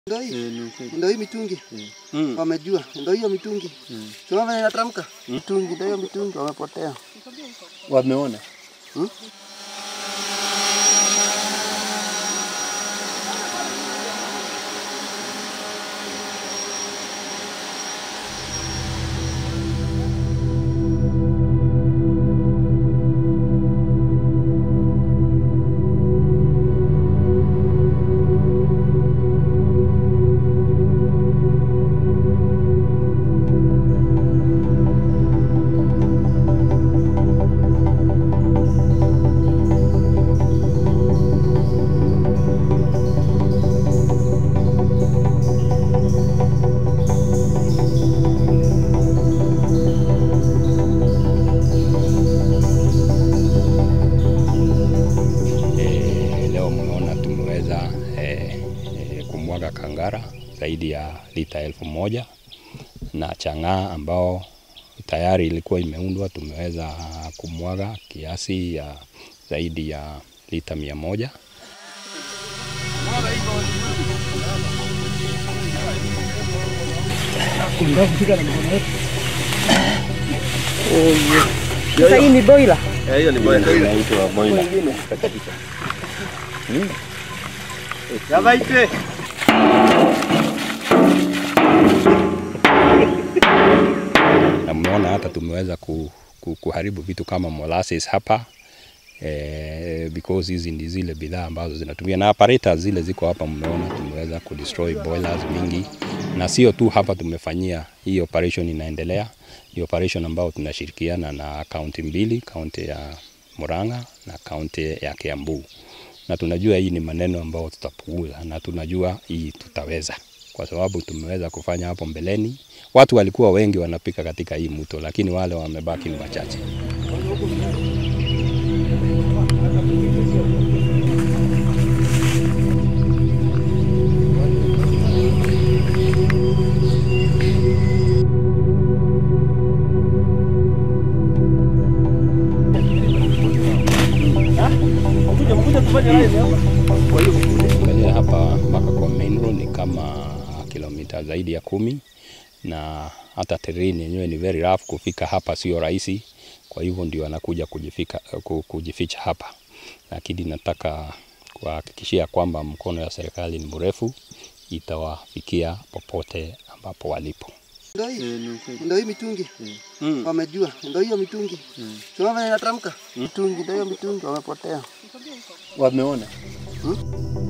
Ndio hii. Eh, ni ukweli. Ndio hii mitungi. Mm. Wamejua. Ndio hiyo mitungi. Mm. Tunaona vile inatamka. Mitungi ndio hiyo mitungi wamepotea. Wameona. Hmm? E, leo mmeona tumeweza e, e, kumwaga kangara zaidi ya lita elfu moja na chang'aa ambao tayari ilikuwa imeundwa tumeweza kumwaga kiasi ya zaidi ya lita mia moja. Sasa hii ni boiler. Inaitwa boiler. na mmeona hata tumeweza ku, ku, kuharibu vitu kama molasses hapa eh, because hizi ndi zile bidhaa ambazo zinatumia na apparatus zile ziko hapa, mmeona tumeweza kudestroy boilers mingi, na sio tu hapa tumefanyia hii operation, inaendelea hii operation ambao tunashirikiana na kaunti mbili, kaunti ya Murang'a na kaunti ya Kiambu, na tunajua hii ni maneno ambayo tutapunguza, na tunajua hii tutaweza kwa sababu tumeweza kufanya hapo mbeleni. Watu walikuwa wengi wanapika katika hii mto, lakini wale wamebaki ni wachache. Angalia hapa mpaka kwa main road ni kama kilomita zaidi ya kumi, na hata terrain yenyewe ni very rough. Kufika hapa sio rahisi, kwa hivyo ndio anakuja kujifika, ku- kujificha hapa, lakini nataka kuhakikishia kwamba mkono ya serikali ni mrefu, itawafikia popote ambapo walipo. Ndio Eh, hii. ni ukweli. Ndio hii mitungi. Mm. Wamejua. Ndio hiyo mitungi. Tunaona vile inatamka. Mitungi ndio hiyo mitungi wamepotea. Wameona. Hmm?